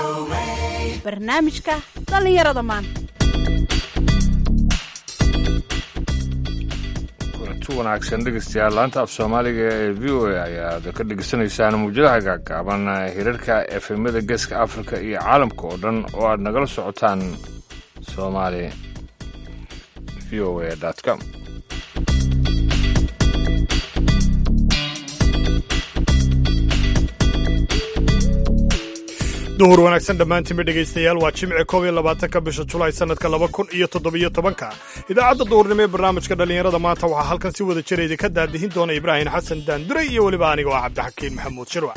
barnaamijka dhallinyarada maanta kulanti wanaagsan dhegeystayaal laanta af soomaaliga ee v o a ayaad ka dhegeysanaysaan muwjadaha gaagaaban hirarka efemyada geeska afrika iyo caalamka oo dhan oo aad nagala socotaan somali v o a com duhur wanaagsan dhammaantiinba dhegaystayaal waa jimce koob iyo labaatanka bisha julaay sannadka laba kun iyo toddobiyo tobanka idaacadda duhurnimo ee barnaamijka dhallinyarada maanta waxaa halkan si wada jira idinka daadihin doona ibraahim xasan daanduray iyo weliba aniga oo cabdixakiin maxamuud shirwac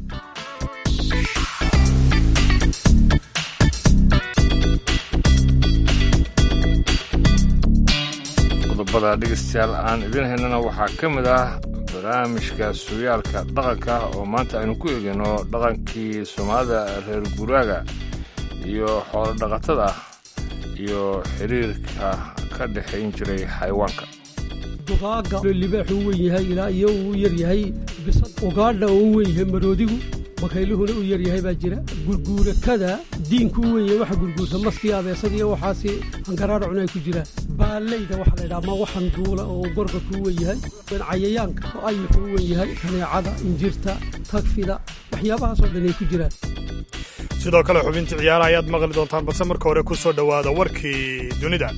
qodobada dhegeystayaal aan idin haynana waxaa ka mid ah barnaamijka sugaalka dhaqanka oo maanta aynu ku eegayno dhaqankii soomaalida reer guraaga iyo xoolo dhaqatada iyo xiriirka ka dhexayn jiray xayawaanka dugaaga libaaxuu u wen yahay ilaa iyo uu u yar yahay bisad ugaadha oo u wen yahay maroodigu bakayluhuna u yar yahay baa jira gurguurakada diinku u wen yahay waxa gurguurta maskii abeesadiiyo waxaasi hangaraadha cunay ku jiraan baallayda waxaa laydhaha ma waxan duula oo gorgorku u wen yahay cayayaanka oo ayuxu u wen yahay kaneecada injirta tagfida waxyaabahaasoo dhan ay ku jiraan sidoo kale xubintii ciyaara ayaad maqli doontaan balse marka hore ku soo dhowaada warkii dunida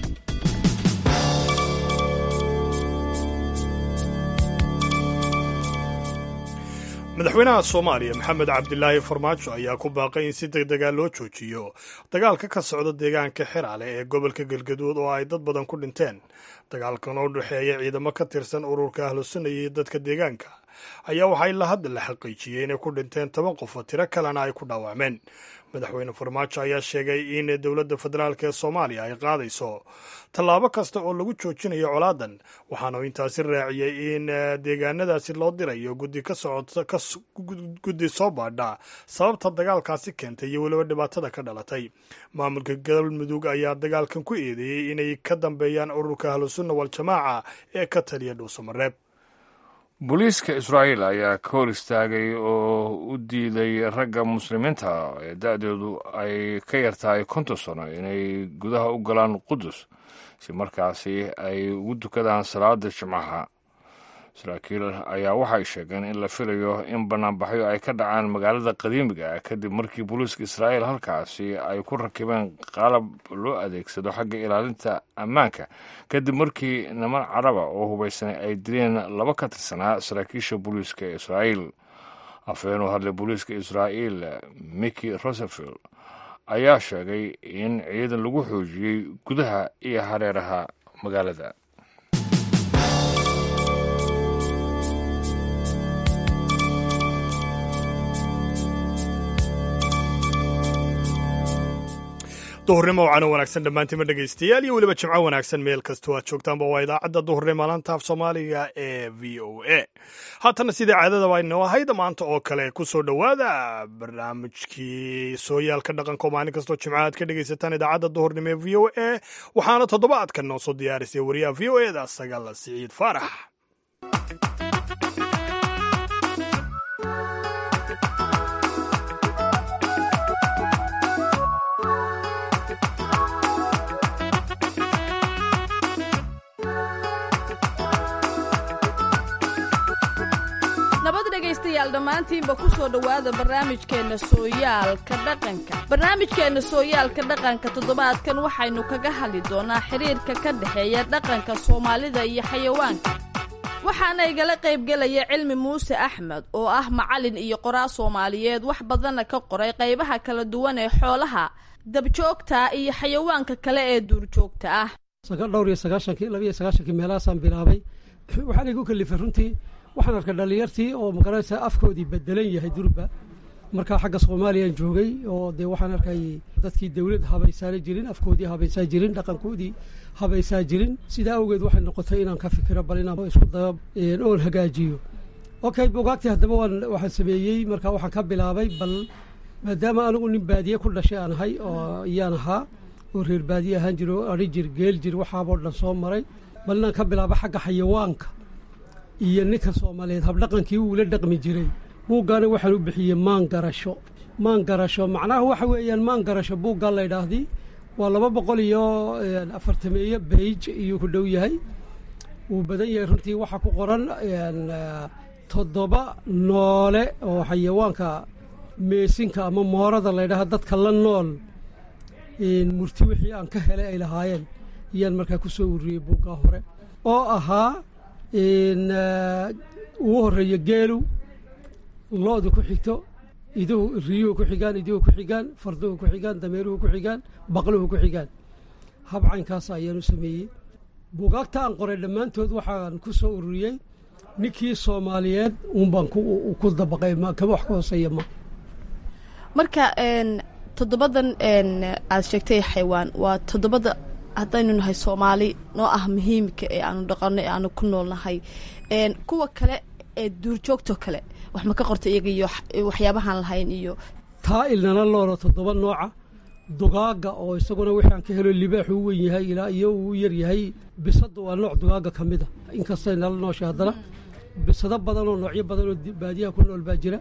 madaxweynaha soomaaliya maxamed cabdilaahi farmaajo ayaa ku baaqay in si degdegaa loo joojiyo dagaalka ka socda deegaanka xiraale ee gobolka galgaduud oo ay dad badan ku dhinteen dagaalkan oo dhexeeya ciidamo ka tirsan ururka ahlusunna iyo dadka deegaanka ayaa waxaa ilaa hadda la xaqiijiyey inay ku dhinteen toban qof oo tiro kalena ay ku dhaawacmeen madaxweyne farmaajo ayaa sheegay in dowladda federaalk ee soomaaliya ay qaadayso tallaabo kasta oo lagu joojinayo colaadan waxaana uu intaasi raaciyey in deegaanadaasi loo dirayo guddi ka socota guddi soo baadha sababta dagaalkaasi keentay iyo weliba dhibaatada ka dhalatay maamulka galmudug ayaa dagaalkan ku eedeeyey inay ka dambeeyaan ururka ahlusunna waljamaaca ee ka taliya dhuusamareeb booliiska israa'iil ayaa ka hor istaagay oo u diiday ragga muslimiinta ee da-deedu ay ka yartahay konton sano inay gudaha u galaan qudus si markaasi ay ugu dukadaan salaada jimcaha saraakiil ayaa waxay sheegeen in la filayo in banaanbaxyo ay ka dhacaan magaalada qadiimiga ah kadib markii booliiska israa'iil halkaasi ay ku rakibeen qalab loo adeegsado xagga ilaalinta ammaanka kadib markii niman caraba oo hubaysanay ay dileen laba ka tirsanaa saraakiisha booliiska ee israa'iil afhayeen u hadlay booliiska israa'iil miki rosefield ayaa sheegay in ciidan lagu xoojiyey gudaha iyo hareeraha magaalada duhurnimo wacano wanaagsan dhammaantiinma dhegaystayaal iyo weliba jimco wanaagsan meel kastoo aad joogtaanba waa idaacadda duhurnimo laanta af soomaaliga ee v o a haatana sidai caadadaba aynoo ahayd maanta oo kale ku soo dhowaada barnaamijkii sooyaalka dhaqanka oo maalin kastoo jimco aad ka dhegaysataan idaacadda duhurnimo ee v o a waxaana toddobaadkan noo soo diyaarisay wariyaha v o e da sagaal siciid faarax nabad dhegaystayaal dhammaantiinba ku soo dhowaada barnaamijkeenna sooyaalka dhaqanka barnaamijkeenna sooyaalka dhaqanka toddobaadkan waxaynu kaga hadli doonaa xidhiirka ka dhexeeya dhaqanka soomaalida iyo xayawaanka waxaana igala qaybgelaya cilmi muuse axmed oo ah macalin iyo qoraa soomaaliyeed wax badanna ka qoray qaybaha kala duwan ee xoolaha dabjoogta iyo xayawaanka kale ee duurjoogta ah dhowr iyo sagaashankii labiiyo sagaashankii meelahaasaan bilaabay waxaan igu kalifay runtii waxaan arkay dhallinyartii oo magaranaysa afkoodii bedelan yahay durba markaa xagga soomaaliyaan joogay oo dee waxaan arkay dadkii dawlad habaysaana jirin afkoodii habaysaa jirin dhaqankoodii habaysaa jirin sidaa awgeed waxay noqotay inaan ka fikiro bal inaan isku daba oon hagaajiyo okay bugaagtii haddaba waan waxaan sameeyey markaa waxaan ka bilaabay bal maadaama anigu nin baadiye ku dhashay aan ahay oo iyaan ahaa oo reer baadiye ahaan jiro oo adhi jir geel jir waxaaboo dhan soo maray bal inaan ka bilaabo xagga xayawaanka iyo ninka soomaaliyeed habdhaqankii uula dhaqmi jiray buuggaana waxaan u bixiyey maan garasho maan garasho macnaha waxa weeyaan maan garasho buuggaa la ydhaahdii waa laba boqol iyo afartameeyo beij iyuu ku dhow yahay wuu badan yahay runtii waxaa ku qoran toddoba noole oo xayawaanka meesinka ama moorada laydhaha dadka la nool murti wixii aan ka helay ay lahaayeen ayaan markaa ku soo ururiyey buuggaa hore oo ahaa ugu horreeya geelu lo-du ku xigto iduhu riyuhu ku xigaan iduhu ku xigaan farduhu ku xigaan dameeruhu ku xigaan baqluhu ku xigaan habcaynkaas ayaan u sameeyey buugaagta aan qoray dhammaantood waxaan ku soo ururiyey ninkii soomaaliyeed uun baan ku dabaqay kama wax ka hooseeya ma marka toddobadan aad sheegtay xaywaan waa toddobada haddaynu nahay soomaali noo ah muhiimka ee aanu dhaqano ee aanu ku noolnahay kuwa kale ee duurjoogto kale wax ma ka qorta iyaga iyo waxyaabahaan lahayn iyo taa ilnana loolo toddoba nooca dugaaga oo isaguna wixaan ka helo libaaxu u weyn yahay ilaa iyo uu yar yahay bisada waa nooc dugaaga ka mid a inkastay nala nooshay haddana bisado badan oo noocyo badan oo baadiyaha ku nool baa jira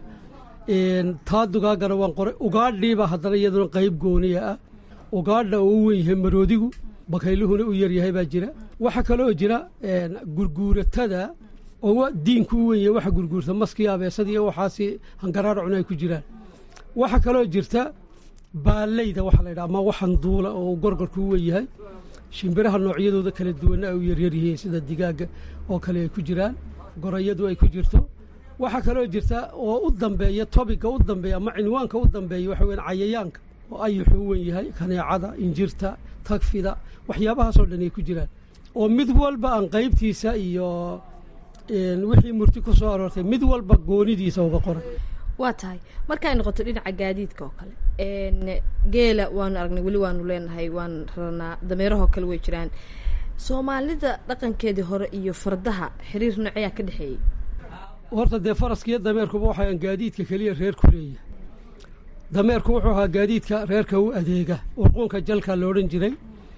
taa dugaagana waan qoray ugaadhiiba haddana iyaduna qayb gooniya ah ugaadha oo u weyn yahay maroodigu bakayluhuna u yar yahay baa jira waxaa kaloo jira gurguuratada oo diinku u weyn yahay waxa gurguurta maskii abeesadii waxaasi hangaraar cuna ay ku jiraan waxaa kaloo jirta baaleyda waxaa la yidhaha ama waxan duula oo gorgorku u weyn yahay shimbiraha noocyadooda kala duwanna ay u yaryar yihiin sida digaaga oo kale ay ku jiraan gorayadu ay ku jirto waxaa kaloo jirta oo u dambeeya tobiga u dambeeya ama cinwaanka u dambeeya waxa weyan cayayaanka oo ayuxu u weyn yahay kaneecada injirta tagfida waxyaabahaasoo dhan ay ku jiraan oo mid walba aan qaybtiisa iyo wixii murti ku soo aroortay mid walba goonidiisa uga qoray waa tahay markay noqoto dhinaca gaadiidka oo kale geela waanu aragnay weli waanu leenahay waan raranaa dameerahoo kale way jiraan soomaalida dhaqankeedii hore iyo fardaha xiriir nooceyaa ka dhexeeyey horta dee faraskiiyo dameerkuba waxaan gaadiidka keliya reer ku leeyahay dameerku wuxuu ahaa gaadiidka reerka u adeega urquunka jalka la odhan jiray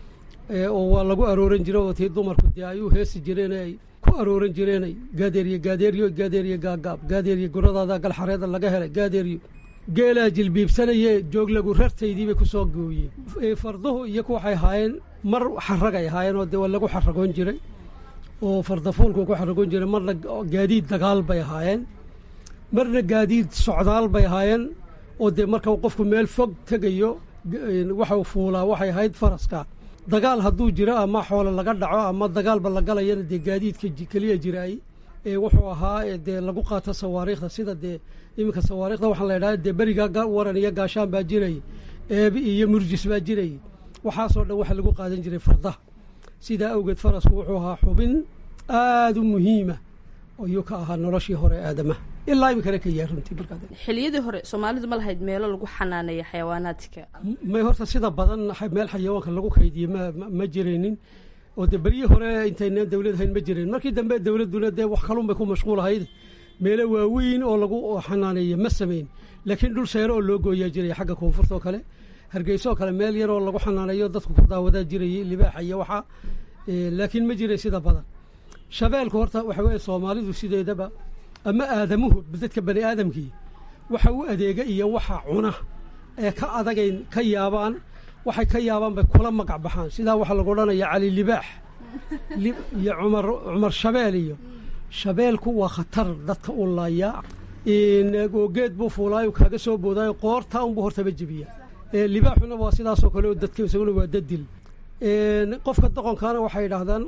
oo waa lagu arooran jiray oo tii dumarku dee ay u heesi jireen ay ku arooran jireenay gaadeeriye gaadeeriyo gaadeeriye gaagaab gaadeeriye guradaada galxareeda laga helay gaadeeriyo geelaa jilbiibsanaye jooglagu rartaydiibay ku soo gooyeen farduhu iyaku waxay ahaayeen mar xaragay ahaayeen oo dee waa lagu xaragoon jiray oo fardafuulku ku xaragoon jiray marna gaadiid dagaal bay ahaayeen marna gaadiid socdaal bay ahaayeen oo dee marka qofku meel fog tegayo waxau fuulaa waxay ahayd faraska dagaal hadduu jiro ama xoolo laga dhaco ama dagaalba la galayana dee gaadiidka keliya jiraay ee wuxuu ahaa dee lagu qaato sawaariikhda sida dee iminka sawaariikhda waxaa la idhaha dee berigaa waran iyo gaashaan baa jirayay eebi iyo murjis baa jirayay waxaasoo dhan waxa lagu qaadan jiray fardaha sidaa awgeed farasku wuxuu ahaa xubin aada u muhiima ayuu ka ahaa noloshii hore aadamaha ilaa iminkana ka yahay runtii markaa xiliyadii hore soomaalidu ma lahayd meelo lagu xanaaneeya xayawaanaadka may horta sida badan meel xayawaanka lagu kaydiye ma ma jiraynin oo dee beryihii hore intaynaan dawlad hayn ma jirayn markii dambe dawladduna dee wax kalun bay ku mashquul ahayd meelo waaweyn oo lagu xanaaneeya ma samayn laakiin dhul seero oo loo gooyaa jiraya xagga koonfurta oo kale hargeysa oo kale meel yar oo lagu xanaaneeyo dadku ku daawadaa jirayay libaaxa iyo waxaa laakiin ma jiray sida badan shabeelku horta waxa weeye soomaalidu sideedaba ama aadamuhu dadka bani aadamkii waxa u adeega iyo waxa cuna ee ka adagay ka yaabaan waxay ka yaabaan bay kula magac baxaan sidaa waxaa lagu odhanaya cali libaax iyo cumar cumar shabeel iyo shabeelku waa khatar dadka u laayaa oo geed buu fuulaayo kaaga soo boodaayo qoortaa unbuu hortaba jebiya libaaxuna waa sidaasoo kale oo dadka isaguna waa dadil qofka doqonkaana waxay yidhaahdaan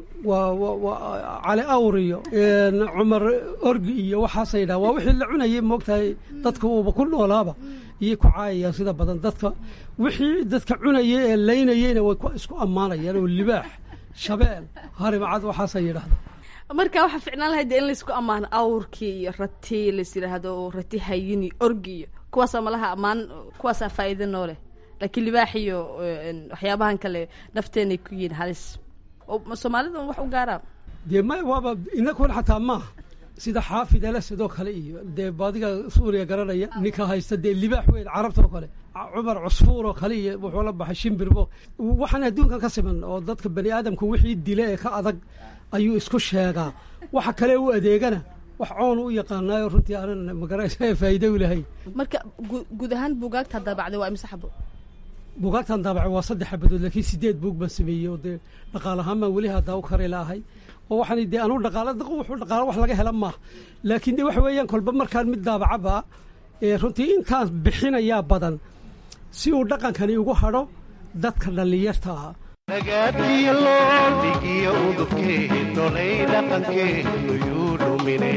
waa cali awr iyo cumar orgi iyo waxaasay yidhahan waa wixii la cunayay moogtahay dadka uuba ku noolaaba iyay ku caayayaan sida badan dadka wixii dadka cunaya ee laynayeyna way isku ammaanayaan oo libaax shabeel harimacad waxaasay yidhahdaan marka waxaa ficnaan lahayd in laysku ammaano awrkii iyo rati lais yidhaahdo oo rati hayini orgi iyo kuwaasaa malaha ammaan kuwaasaa faa'iida noo leh laakiin libaax iyo waxyaabahan kale nafteenay ku yihiin halis oo soomaalida wax u gaaraan dee ma waaba inakuna xataa maaha sida xaafid alasadoo kale iyo dee baadiga suuriya garanaya ninka haysta dee libaax weyn carabta oo kale cumar cusfuur oo kale iyo wuxuu la baxay shimbirbo waxaan adduunkan ka siman oo dadka bani aadamku wixii dila ee ka adag ayuu isku sheegaa waxa kale u adeegana wax coon u yaqaanaayo runtii aanan magaraysa faa'iido u lahayn marka gu- guud ahaan buugaagta daabacday waa imse xabo buugaagtan daabacay waa saddex xabadood laakiin sideed buug baan sameeyey oo dee dhaqaal ahaan baan weli haddaa u kari laahay oo waxaan dee anugu dhaqaala wuxuu dhaqaalo wax laga hela maaha laakiin de waxa weeyaan kolba markaan mid daabacaba ee runtii intaan bixinayaa badan si uu dhaqankani ugu hadho dadka dhallinyarta ah nagaadiyo loodhigiyo udubkeennolay dhaqankeenu yuu dhumine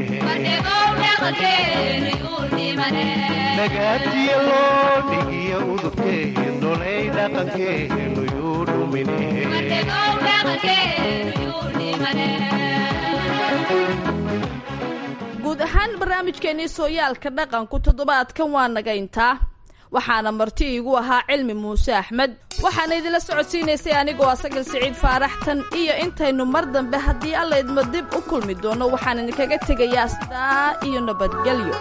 nagaadiyo loodhigiyo udubkeennolay dhaqankeenu yuu dhumine guud ahaan barnaamijkeennii sooyaalka dhaqanku toddobaadkan waa naga intaa waxaana marti iigu ahaa cilmi muuse axmed waxaana idinla socodsiinaysay anigoo asagal siciid faaraxtan iyo intaynu mar dambe haddii alla idmo dib u kulmi doono waxaan idinkaga tegayaa sidaa iyo nabadgelyo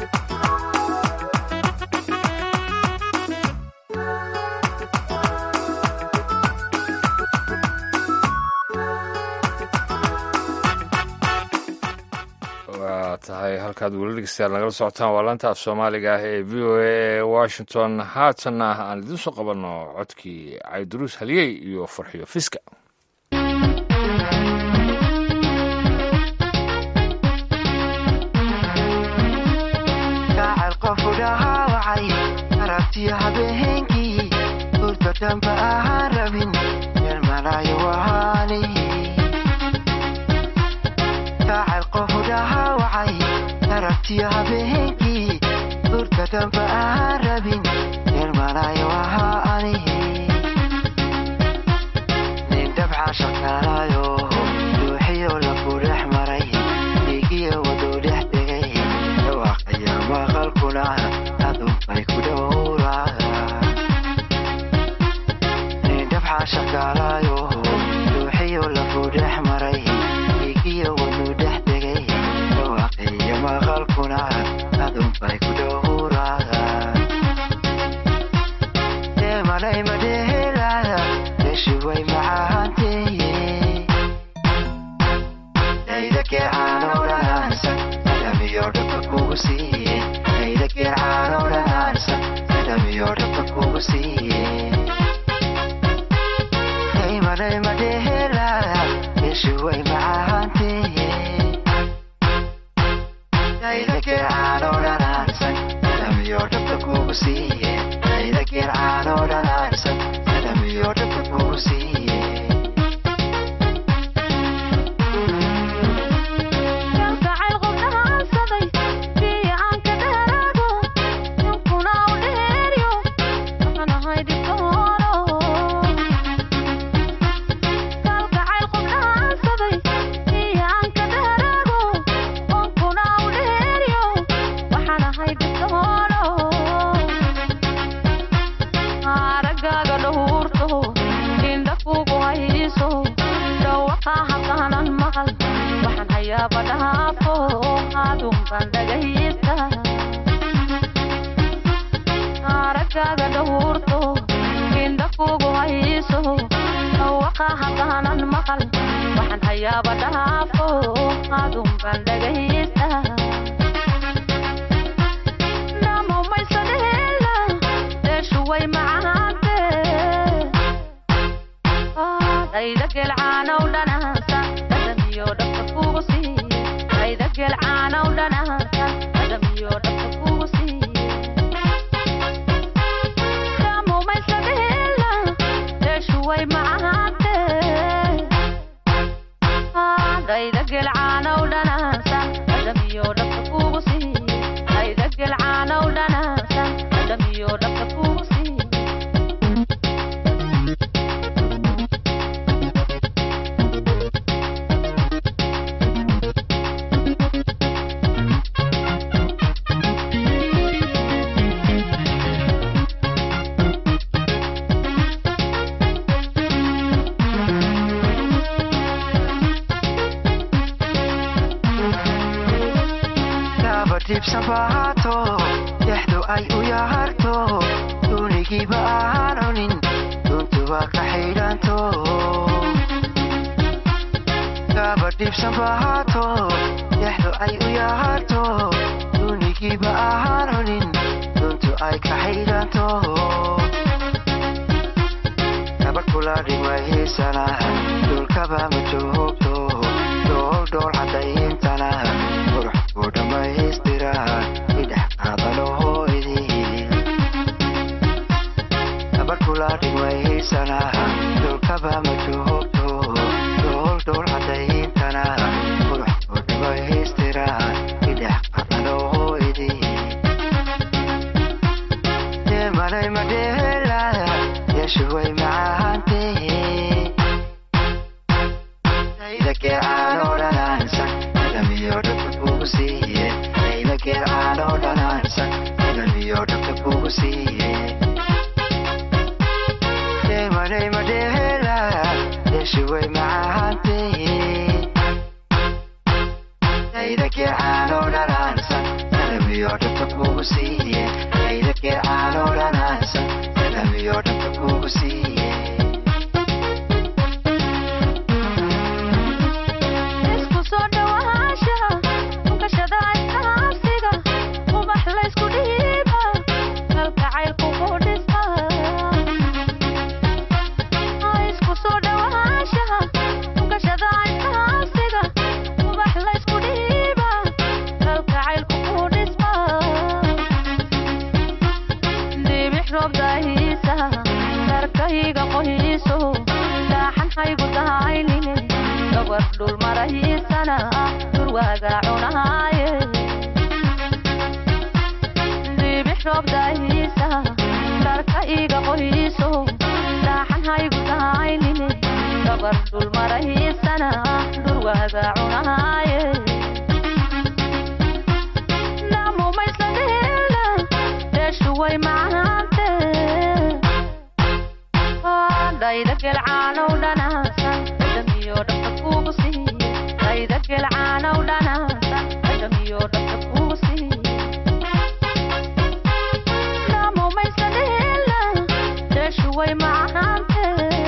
waa tahay halkaad weli dhegeystayaal nagala socotaan waa laanta af soomaaliga ah ee v o a ee washington haatanna aan idiin soo qabanno codkii cayduruus haliyey iyo farxiyo fiska gacal qofu dhahaawacay aragtiyo habeenkii hurda damba ahaan rabin yarmalaayo wahaani gacal qofu dhahaawacay aragtiyo habeenkii hurda damba ahaan rabin yarmalaayo wahaani nin dabcaan shaqaalaayo ruuxiyo lafu dhex maray dhiigiyo waduu dhex degay dhawaaqaya maqalkuna adunbay ku dhowraa nin dabcaan shaqaalaayo ruuxiyo lafu dhex maray dhiigiyo waduu dhex degay dhawaaqaya maqalkuna adunbay ku dhowraa deemalay madhehelaya deshuway macaanteye dayda geecaanoo dhanaansan adhamiyo dhabka kugu siiye dayda geecaanoo dhanaansan adhamiyo dhabka kugu siiye daymalay madhehelaya deshuway macaanteye dayda geecaanoo dhanaansan adhamiyo dhabka kugu siiye dayda geecaanoo dhanaansan adhamiyo dhabka kugu siiye kalgacayl qubdhaansaday bii aan ka dheeraado ninkuna u dheeryo waxaan ahay dhibtooro kalgacayl qubdhaansaday bii aan ka dheeraado ninkuna u dheeryo waxaan ahay dhibtooro aragaaga dhowrto indha kugu hayso dhawaqa haddaanan maqal waxaan hayaaba dhaafo adunban dhagaysta aragaaga dhowrto indha kugu hayso dhawaqa haddaanan maqal waxaan hayaaba dhaafo adunban dhagaysta namomaysadheela deeshuway macaante dayda gelcaanow dhanaansa dhadhamiyo dhabka kugu siiye dayda gelcaanow dhanaansa dhadhamiyo dhabka kugu siiye damumaysadheela deeshuway macaante dayda gelcaanow dhanaansa dhadhamiyo dhabka kugu siiye dayda gelcaanow dhanaansa dhadhamiyo dhabka kugu siiye kaba dhibsan bahaato dhexdu ay u yaharto duunigiiba ahaan cunin duntuba ka xidhanto kaba dhibsan bahaato dhexdu ay u yaharto dunigiiba ahaan cunin duntu ay ka xidhanto gabadh kula dhimaysana dhulkaba ma joogto dhool dhool cadayntana qurux buu dhammaystira idhex qaadanohoydii gabadh kula dhimaysana dhulkaba ma joogto dhool dhool cadayntana qurux buu dhammaystira idhex qaadanohoydii deemanay madheela yeeshuway macaantee aydageecaanoo dhanaansan dhamiyo dhabta kugu siiye aydageecaanoo dhanaansan dhamiyo dhabta kugu siiye deemanay madheela yeeshuway macaantee aydageecaanoo dhanaansan dhamiyo dhabta kugu siiye aydageecaanoo dhanaansan dhamiyo dhabta kugu siiye isku soo dhawaanshaha unkashada iskaasiga ubax laysku dhiiba kalgacaylku ku dhisma isku soo dhawaanshaha unkashada iskaasiga ubax laysku dhiiba kalgacaylku ku dhisma dibix roob daahiisa darkayga qohiiso daaxan haygu dahaynine gabar dhul marahiisana durwaaga cunaaye dibix roob daahiisa darka iga qohiiso daaxan haygu dahaynine gabar dhul marahiisana durwaaga cunaaye namumaysladheela dheeshuway macaante dhayda gelcaanow dhanaasan dhadhamiyo dhabta kugu siiye dhayda gelcaanow dhanaasan dhadhamiyo dhabta kugu siiye namumaysadheela dheeshuway macaante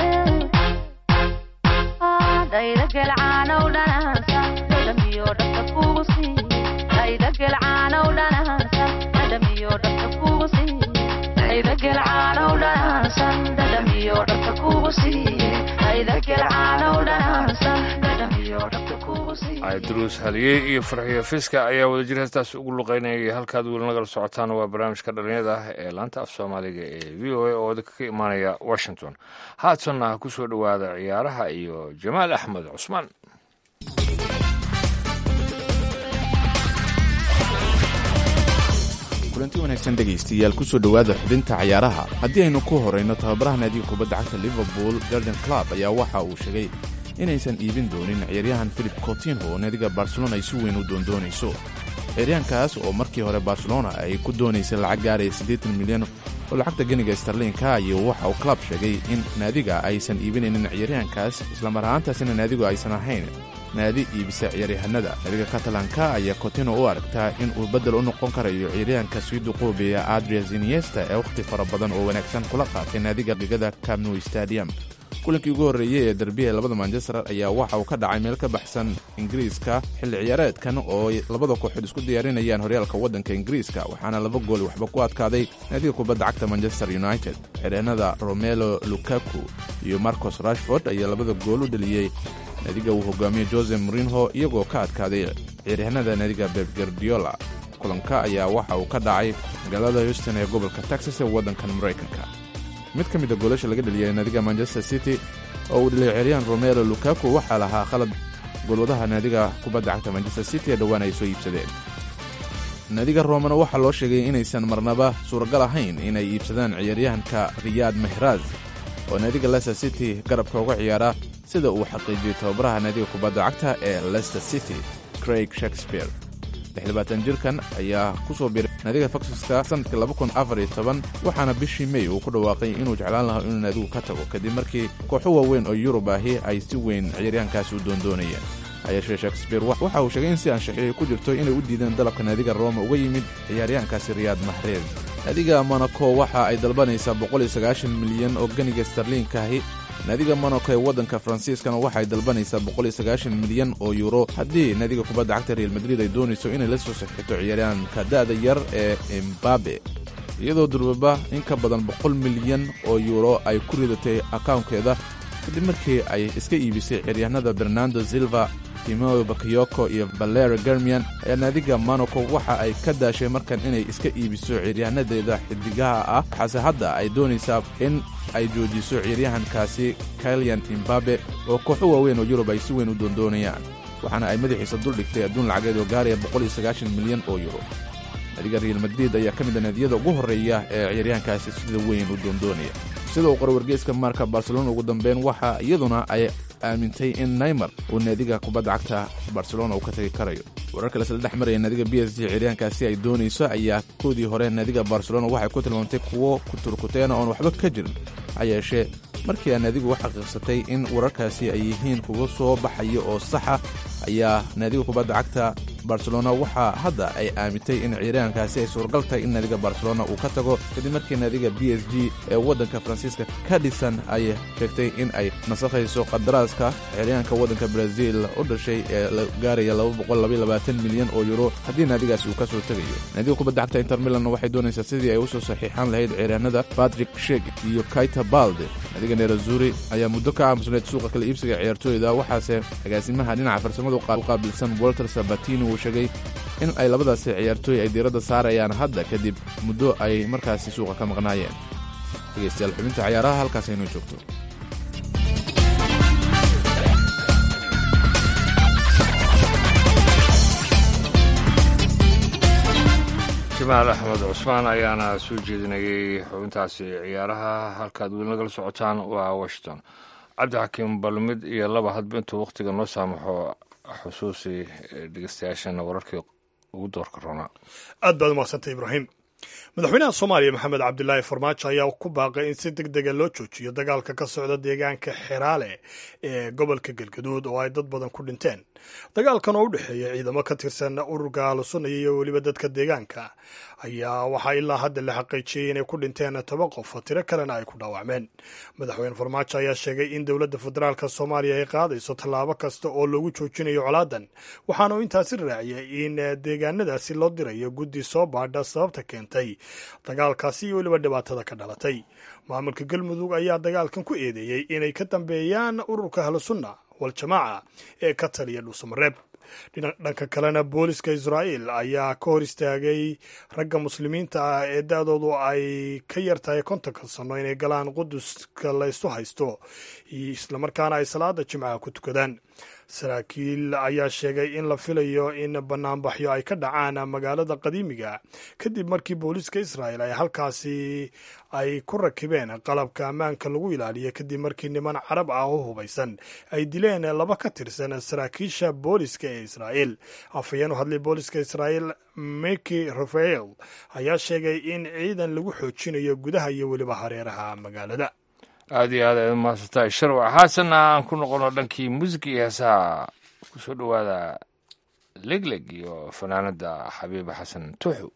dhayda gelcaanow dhanaasan dhadhamiyo dhabta kugu siiye dhayda gelcaanow dhanaasan dhadhamiyo dhabta kugu siiye dhayda gelcaanow dhanaasan dhadhamiyo dhabta kugu siiye dhayda gelcaanow dhanaasan dhadhamiyo dhabta kugu siiye ayduruus haliyey iyo farxiyo fiska ayaa wadajir heestaas ugu luqeynayay halkaad weli nagala socotaan waa barnaamijka dhalinyada ah ee laanta af soomaaliga ee v o a oo idinka ka imaanaya washington haatanna ku soo dhowaada ciyaaraha iyo jamaal axmed cusmaan kulanti wanaagsan dhegaystayaal kusoo dhowaada xubinta cayaaraha haddii aynu ku horayno tababaraha naadiga kubadda cagta liverpool garden club ayaa waxa uu sheegay inaysan iibin doonin ciyaaryahan philip cotinho oo naadiga barcelona ay si weyn u doondoonayso ciyaaryahankaas oo markii hore barcelona ay ku doonaysay lacag gaaraya siddeetan milyan oo lacagta ganiga starliinka iyo waxa uu club sheegay in naadiga aysan iibinaynin ciyaaryahankaas islamar ahaantaasina naadigu aysan ahayn naadi iibisa ciyaaryahanada naadiga katalanka ayaa cotino u aragtaa in uu beddel u noqon karayo ciyaaryahanka sii duquubiya adria ziniesta ee wakhti fara badan oo wanaagsan kula qaatay naadiga qigada camnow stadium kulankii ugu horreeyey ee derbiya labada manchester ayaa waxa uu ka dhacay meel ka baxsan ingiriiska xilli ciyaareedkan oo labada kooxood isku diyaarinayaan horyaalka waddanka ingiriiska waxaana laba gool waxba ku adkaaday naadiga kubadda cagta manchester united ciyaaryahanada romelo lukaku iyo marcos rashford ayaa labada gool u dheliyey naadiga uu hogaamiye jose morinho iyagoo ka adkaaday ciyaaryahanada naadiga beb gardiola kulanka ayaa waxa uu ka dhacay magaalada houston ee gobolka texas ee waddankan maraykanka mid ka mida goolasha laga dheliyay naadiga manchester city oo uu dheliyay ciyaaryahan romelo lukaku waxaa lahaa khalad golwadaha naadiga kubadda cagta manchester city ee dhowaan ay soo iibsadeen naadiga romana waxaa loo sheegay inaysan marnaba suuragal ahayn inay iibsadaan ciyaaryahanka riyaad mehraz oo naadiga leicester city garabka uga ciyaara sida uu xaqiijiyey tababaraha naadiga kubadda cagta ee leicester city craig shakespeare jirkan ayaa ku soo biray naadiga faxiska sanadkii waxaana bishii mey uu ku dhawaaqay inuu jeclaan lahaa inuu naadigu ka tago kadib markii kooxo waaweyn oo yurub ahi ay si weyn ciyaaryahankaasi u doondoonayeen hayeeshee shakespeare waxa uu sheegay in si anshaxiyo ku jirto inay u diideen dalabka naadiga roma uga yimid ciyaaryahankaasi riyaad mahrez naadiga monaco waxa ay dalbanaysaa milyan oo ganiga starliinkaahi naadiga monaco ee waddanka faransiiskana waxay dalbanaysaa milyan oo yuuro haddii naadiga kubadda cagta real madrid ay doonayso inay la soo saxixito ciyaaryahanka da'da yar ee embabe iyadoo durbaba in ka badan boqol milyan oo yuuro ay ku ridatay akawnkeeda kadib markii ay iska iibisay ciyaaryahanada bernando silva timeo bakayoko iyo valera germian ayaa naadiga monaco waxa ay ka daashay markan inay iska iibiso ciyaaryahannadeeda xidigaha ah waxaase hadda ay doonaysaa in ay joojiso ciyaaryahankaasi kailian imbabe oo kooxo waaweyn oo yurub ay si weyn u doondoonayaan waxaana ay madaxiisa duldhigtay adduun lacageed oo gaaraya milyan oo yuro naadiga real madrid ayaa ka mid a naadiyada ugu horreeya ee ciyaaryahankaasi sida weyn u doondoonaya sida uu qora wargeyska marka barcelona ugu dambeyn waxa iyaduna ay aamintay in neymar uu naadiga kubadda cagta barcelona uu ka tagi karayo wararka lasla dhex maraya naadiga b s g ciyaaryahankaasi ay doonayso ayaa koodii hore naadiga barcelona waxay ku tilmaamtay kuwo kuturkuteena oon waxba ka jirin ha yeeshee markii aa naadigu u xaqiiqsatay in wararkaasi ay yihiin kuga soo baxaya oo saxa ayaa naadiga kubadda cagta barcelona waxaa hadda ay aamintay in ciyaaryahankaasi ay suuragal tahay in naadiga barcelona uu ka tago kadib markii naadiga b s g ee waddanka faransiiska ka dhisan ay sheegtay in ay nasakhayso qadaraaska ciyaaryahanka waddanka brazil u dhashay ee la gaaraya milyan oo yuro haddii naadigaasi uu ka soo tegayo naadiga kubadda cagta inter milan waxay doonaysaa sidii ay usoo saxiixan lahayd ciyaaryahanada patrick shek iyo kaita balde naadiga nerazuri ayaa muddo ka aamusneyd suuqa kala iibsiga ciyaartooyda waxaase agaasimaha dhinaca farsamada u qaabilsan walter sabatini uu sheegay in ay labadaasi ciyaartooy ay diiradda saarayaan hadda kadib muddo ay markaasi suuqa ka maqnaayeen dhegeystayaal xubinta cayaaraha halkaas aynoo joogto jamaal axmed cusmaan ayaana soo jeedinayay xubintaasi ciyaaraha halkaad weli nagala socotaan waa washington cabdixakiim balmid iyo laba hadba intuu wakhtiga noo saamaxo xusuusi dhegeystayaashana wararkii ugu doorka roonaa aad baad umadsantay ibraahim madaxweynaha soomaaliya maxamed cabdilaahi farmaajo ayaa ku baaqay in si deg dega loo joojiyo dagaalka ka socda deegaanka xeraale ee gobolka galgaduud oo ay dad badan ku dhinteen dagaalkan oo u dhexeeya ciidamo ka tirsan ururka alusunaya iyo weliba dadka deegaanka ayaa waxaa ilaa hadda la xaqiijiyey inay ku dhinteen toban qof tiro kalena ay ku dhaawacmeen madaxweyne farmaajo ayaa sheegay in dowladda federaalk soomaaliya ay qaadayso tallaabo kasta oo loogu joojinayo colaadan waxaana uu intaasi raaciyay in deegaanadaasi loo dirayo guddi soo baadha sababta keentay dagaalkaasi iyo weliba dhibaatada ka dhalatay maamulka galmudug ayaa dagaalkan ku eedeeyey inay ka dambeeyaan ururka ahlusunna waljamaaca ee ka taliya dhuusamareeb dhanka kalena booliska israa'iil ayaa ka hor istaagay ragga muslimiinta ah ee da-doodu ay ka yar tahay kontonka sanno inay galaan quduska laysu haysto islamarkaana ay salaada jimcaha ku tukadaan saraakiil ayaa sheegay in la filayo in banaanbaxyo ay ka dhacaan magaalada qadiimiga kadib markii booliiska israa'el ay halkaasi ay ku rakibeen qalabka ammaanka lagu ilaaliya kadib markii niman carab ah oo hubaysan ay dileen laba ka tirsan saraakiisha booliska ee israa'el afhayeen u hadlay booliska israa'el miki rafael ayaa sheegay in ciidan lagu xoojinayo gudaha iyo weliba hareeraha magaalada aada iyo aad aad umahadsantahay sharwac haasanna aan ku noqono dhankii muusika iyo heesaha kusoo dhowaada legleg iyo fanaanada xabiiba xasan tuuxu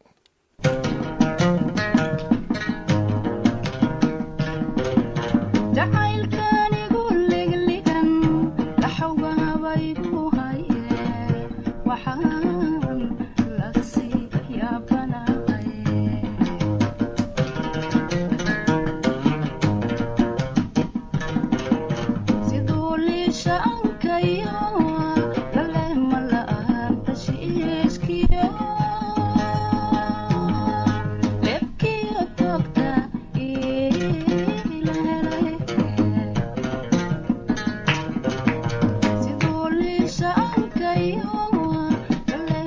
Sidoo liisha ankayo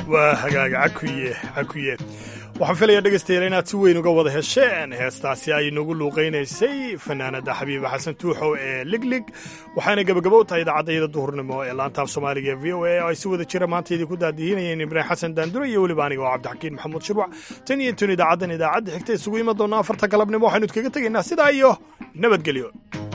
waa hagaaga cakuye cakuye waxaan filayaa dhegaystayaal inaad si weyn uga wada hesheen heestaasi ay nagu luuqaynaysay fanaanada xabiiba xasan tuuxow ee liglig waxaana gebagabo u tahay idaacadayada duhurnimo ee laantaaf soomaaliga ee v o a oo ay si wada jira maanta idinku daadihinayeen ibraahim xasan daandure iyo weliba aniga oo cabdixakiin maxamuud shirwac tan iyo intuun idaacaddan idaacadda xigta isugu iman doona afarta galabnimo waxaynu idkaga tegaynaa sidaa iyo nabadgelyo